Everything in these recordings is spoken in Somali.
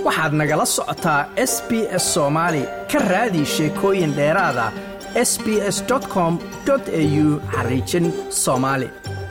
waxaad nagala socotaa s b s soomaali ka raadi sheekooyin dheeraada s b s com au xariijin soomaali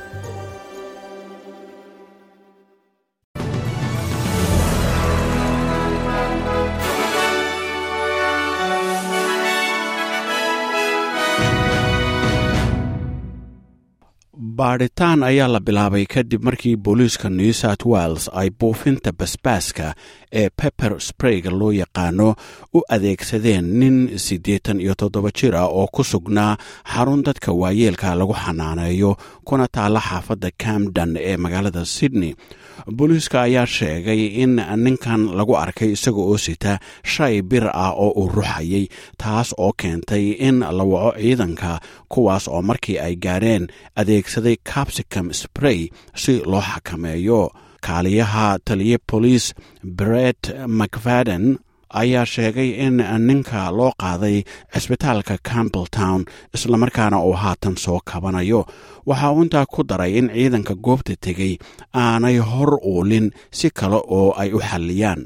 baadhitaan ayaa la bilaabay kadib markii booliiska new south wales ay buufinta basbaaska ee pepper sprayga loo yaqaano u adeegsadeen nin siddeetan iyo toddoba jir ah oo ku sugnaa xarun dadka waayeelka lagu xanaaneeyo kuna taalla xaafadda camden ee magaalada sydney booliiska ayaa sheegay in ninkan lagu arkay isaga oo sita shay bir ah oo uu ruxayay taas oo keentay in la waco ciidanka kuwaas oo markii ay gaareen adeegsaday capsicum spray si loo xakameeyo kaaliyaha taliye boliis bret macfaden ayaa sheegay in ninka loo qaaday cisbitaalka campbell town islamarkaana uu haatan soo kabanayo waxa uu intaa ku daray in ciidanka goobta tegey aanay hor uulin si kale oo ay u xalliyaan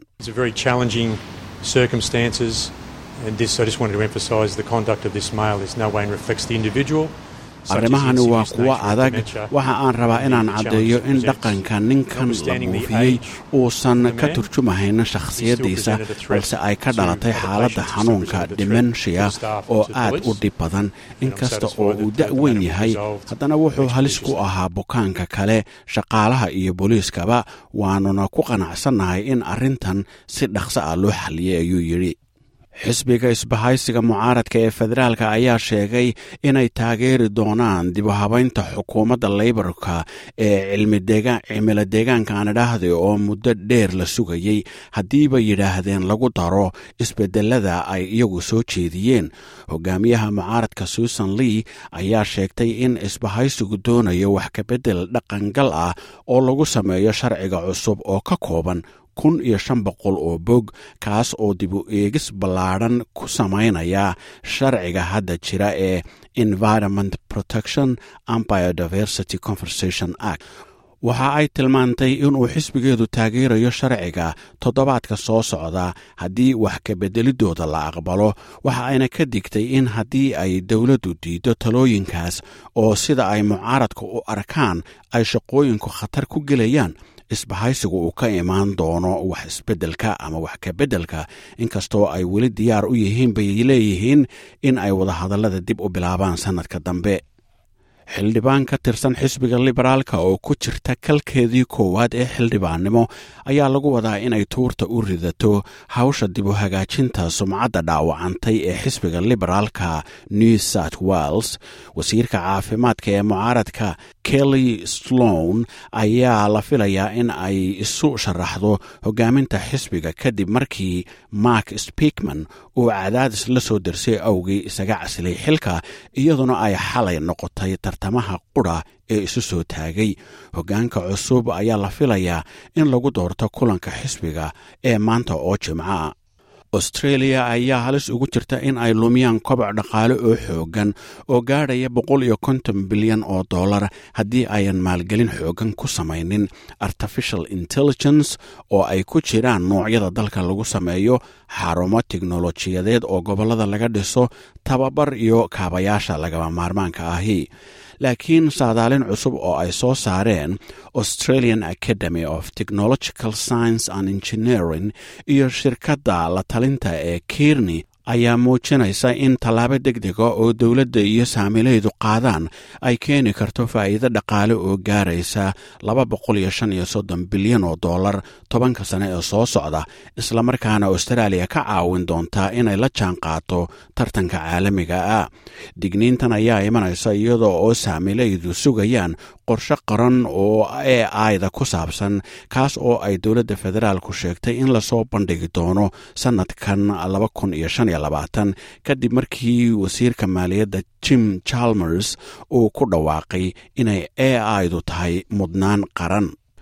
arrimahani waa kuwo adag waxa aan rabaa inaan caddeeyo in dhaqanka ninkan la buufiyey uusan ka turjumahayn shakhsiyaddiisa balse ay ka dhalatay xaaladda xanuunka dimenshiya oo aad u dhib badan inkasta oo uu da' weyn yahay haddana wuxuu halis ku ahaa bukaanka kale shaqaalaha iyo booliiskaba waanuna ku qanacsannahay in arrintan si dhaqso ah loo xalliyey ayuu yidhi xisbiga isbahaysiga mucaaradka ee federaalka ayaa sheegay inay taageeri doonaan dib u habaynta xukuumadda leyborka ee cimilo deegaanka aan idhaahday oo muddo dheer la sugayey haddiiba yidhaahdeen lagu daro isbedelada ay iyagu soo jeediyeen hogaamiyaha mucaaradka susan lee ayaa sheegtay in isbahaysigu doonayo wax kabedel dhaqangal ah oo lagu sameeyo sharciga cusub oo ka kooban kun iyo shan boqol oo bog kaas oo dib u eegis ballaadhan ku samaynaya sharciga hadda jira ee environment protection and biodiversity conversation act waxa ay tilmaantay inuu xisbigeedu taageerayo sharciga toddobaadka soo socda haddii wax kabeddelidooda la aqbalo waxa ayna ka digtay in haddii ay dowladdu diiddo talooyinkaas oo sida ay mucaaradka u arkaan ay shaqooyinku khatar ku gelayaan isbahaysigu uu ka imaan doono wax isbeddelka ama wax kabeddelka inkastoo ay weli diyaar u yihiin bay leeyihiin in ay wadahadallada dib u bilaabaan sannadka dambe xildhibaan ka tirsan xisbiga liberaalka oo ku jirta kalkeedii koowaad ee xildhibaannimo ayaa lagu wadaa inay tuurta u ridato hawsha dib u hagaajinta sumcadda dhaawacantay ee xisbiga liberaalka new south wales wasiirka caafimaadka ee mucaaradka kelly slown ayaa la filayaa in ay isu sharaxdo hogaaminta xisbiga kadib markii mark speakman uu cadaadis la soo darsay awgii isaga caslay xilka iyaduna ay xalay noqotay tartamaha qudha ee isu soo taagay hoggaanka cusub ayaa la filayaa in lagu doorto kulanka xisbiga ee maanta oo jimca austreeliya ayaa halis ugu jirta in ay lumiyaan koboc dhaqaale oo xoogan oo gaadhaya boqol iyo konton bilyan oo dollar haddii ayan maalgelin xoogan ku samaynin artificial intelligence oo ay ku jiraan noocyada dalka lagu sameeyo xarumo tiknolojiyadeed oo gobollada laga dhiso tababar iyo kaabayaasha lagaba maarmaanka ahi laakiin saadaalin cusub oo ay soo saareen australian academy of technological science and engineering iyo shirkadda la talinta ee kirni ayaa muujinaysa in tallaabo deg dega oo dowladda iyo saamilaydu qaadaan ay keeni karto faa'iido dhaqaale oo gaaraysa laba boqol iyo shan iyo soddon bilyan oo dollar tobanka sane ee soo socda islamarkaana austraaliya ka caawin doontaa inay la jaan qaato tartanka caalamiga ah digniintan ayaa imanaysa iyadoo oo saamilaydu sugayaan qorshe qaran oo ee aayda ku saabsan kaas oo ay dowladda federaalku sheegtay in lasoo bandhigi doono sannadkan laba kun iyo shan iyo labaatan kadib markii wasiirka maaliyadda jim chalmers uu ku dhawaaqay inay e aidu tahay mudnaan qaran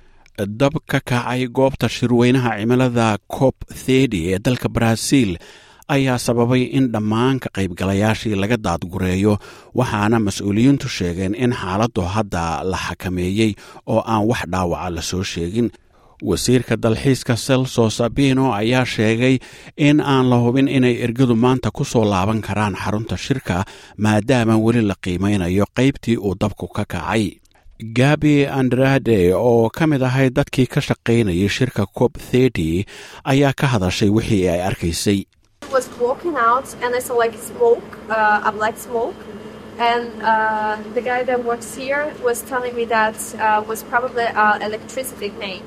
dab ka kacay goobta shirweynaha cimilada cop thedi ee dalka baraaziil ayaa sababay in dhammaan ka qaybgalayaashii laga daadgureeyo waxaana mas-uuliyiintu sheegeen in xaaladdu hadda la xakameeyey oo aan wax dhaawaca la soo sheegin wasiirka dalxiiska celso sabino ayaa sheegay in aan la hubin inay ergadu maanta ku soo laaban karaan xarunta shirka maadaama weli la qiimeynayo qaybtii uu dabku ka kacay gabi andrade oo ka mid ahay dadkii ka shaqaynayay shirka cob thety ayaa ka hadashay wixii ay arkaysay And uh, the guy that works here was telling me that uh, was probably uh, electricity pain.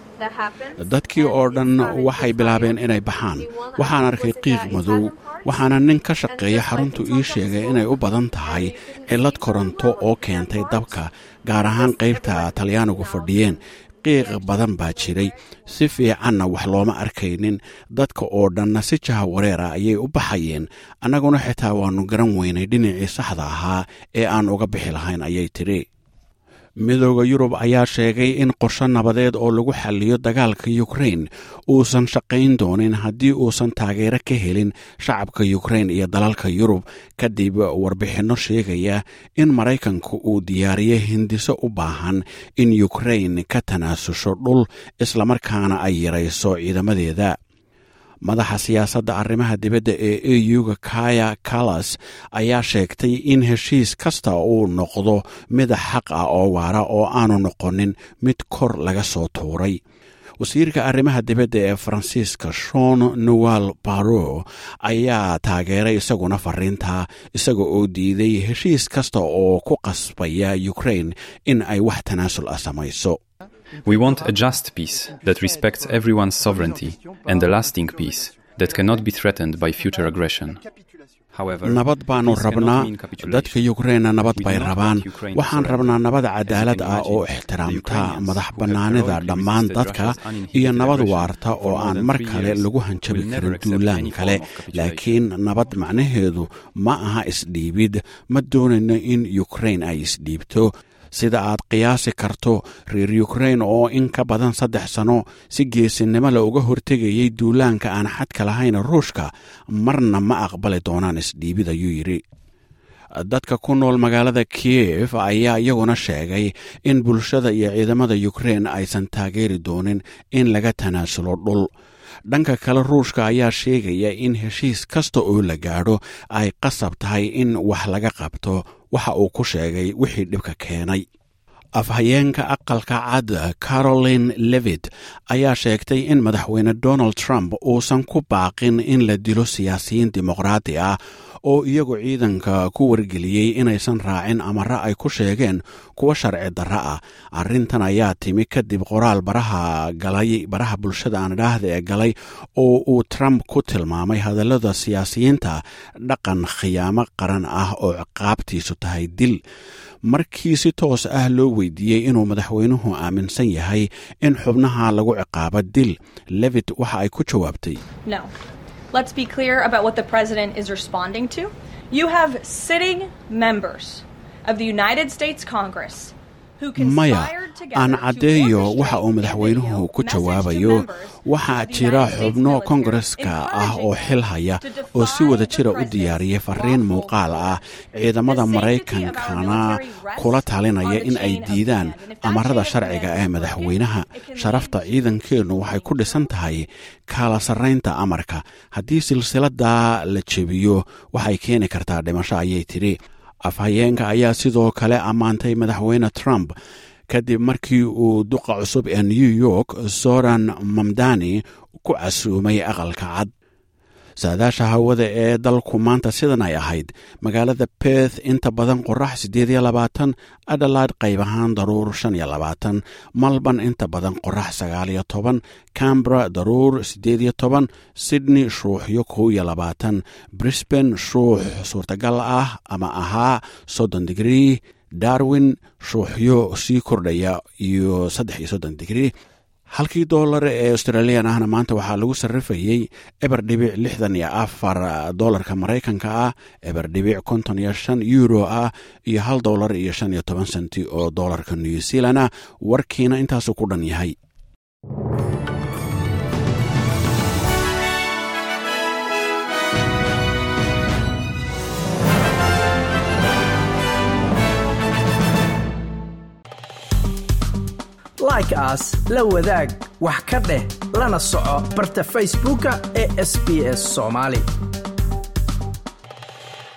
dadkii oo dhan waxay bilaabeen inay baxaan waxaan arkay qiiq madow waxaana nin ka shaqeeya xaruntu ii sheegay inay u badan tahay cillad koronto oo keentay dabka gaar ahaan qaybta talyaanigu fadhiyeen qiiq badan baa jiray si fiicanna wax looma arkaynin dadka oo dhanna si jaha wareera ayay u baxayeen annaguna xitaa waannu garan weynay dhinacii saxda ahaa ee aan uga bixi lahayn ayay tidhi midooda yurub ayaa sheegay in qorsho nabadeed oo lagu xalliyo dagaalka yukrain uusan shaqayn doonin haddii uusan taageero ka helin shacabka yukrain iyo dalalka yurub kadib warbixinno sheegaya in maraykanku uu diyaariyo hindiso u baahan in yukrain ka tanaasusho dhul islamarkaana ay yarayso ciidamadeeda madaxa siyaasadda arrimaha dibadda ee e u-ga kaya kalas ayaa sheegtay in heshiis kasta uu noqdo mid xaq ah oo waara oo aanu noqonin mid kor laga soo tuuray wasiirka arrimaha dibadda ee faransiiska shon noel baro ayaa taageeray isaguna fariinta isaga oo diiday heshiis kasta oo ku qasbaya ukrain in ay wax tanaasul ah samayso We want a just peace that respects everyone's sovereignty and a lasting peace that cannot be threatened by future aggression. nabad baanu rabnaa dadka yukrainna nabad bay rabaan waxaan rabnaa nabad cadaalad ah oo ixtiraamta madax bannaanida dhammaan dadka iyo nabad waarta oo aan mar kale lagu hanjabi karin duulaan kale laakiin nabad macnaheedu ma aha isdhiibid ma doonayno in yukrain ay isdhiibto sida aad qiyaasi karto reer yukrain oo in ka badan saddex sano si geesinimo la uga hortegayay duulaanka aan xadka lahayn ruushka marna ma aqbali doonaan isdhiibid ayuu yidhi dadka ku nool magaalada kiyef ayaa iyaguna sheegay in bulshada iyo ciidamada yukrain aysan taageeri doonin in laga tanaasulo dhul dhanka kale ruushka ayaa sheegaya in heshiis kasta oo la gaadho ay qasab tahay in wax laga qabto waxa uu ku sheegay wixii dhibka keenay afhayeenka aqalka cad caroline levit ayaa sheegtay in madaxweyne donald trump uusan ku baaqin in la dilo siyaasiyiin dimuqraadi ah oo iyagu ciidanka ku wargeliyey inaysan raacin amare ay ku sheegeen kuwa sharci darro ah arrintan ayaa timi kadib qoraal baraha galay baraha bulshada aan idhaahda ee galay oo uu trump ku tilmaamay hadallada siyaasiyiinta dhaqan khiyaamo qaran ah oo ciqaabtiisu tahay dil markii si toos ah loo weydiiyey inuu madaxweynuhu aaminsan yahay in xubnaha lagu ciqaabo dil levit waxa ay ku jawaabtay Let's be clear about what the president is responding to. You have sitting members of the United States Congress maya aan caddeeyo waxa uu madaxweynuhu ku jawaabayo waxaa jira xubno kongareska ah oo xil haya oo si wada jira u diyaariyay fariin muuqaal ah ciidamada maraykankana kula talinaya in ay diidaan amarada sharciga ee madaxweynaha sharafta ciidankeennu waxay ku dhisan tahay kaala sarraynta amarka haddii silsiladda la jebiyo waxay keeni kartaa dhimasho ayay tidhi afhayeenka ayaa sidoo kale ammaantay madaxweyne trump kadib markii uu duqa cusub ee new york soran mamdani ku casuumay aqalka cad saadaasha hawada ee dalku maanta sidan ay ahayd magaalada beth inta badan qorax siddeed iyo labaatan adalaid qayb ahaan daruur shan iyo labaatan malban inta badan qorax sagaal iyo toban cambra daruur siddeed iyo toban sydney shuuxyo kow iyo labaatan brisban shuux suurtagal ah ama ahaa soddon digrii darwin shuuxyo sii kordhaya iyo saddex iyo soddon digrii halkii doolar ee australian ahna maanta waxaa lagu sarrifayey eber dhibic lixdan iyo afar doolarka maraykanka ah eber dhibic konton iyo shan euro ah iyo hal doolar iyo shan iyo toban senti oo doolarka new zealand ah warkiina intaasuu ku dhan yahay like aas la wadaag wax ka dheh lana soco barta facebooka ee sb s soomaali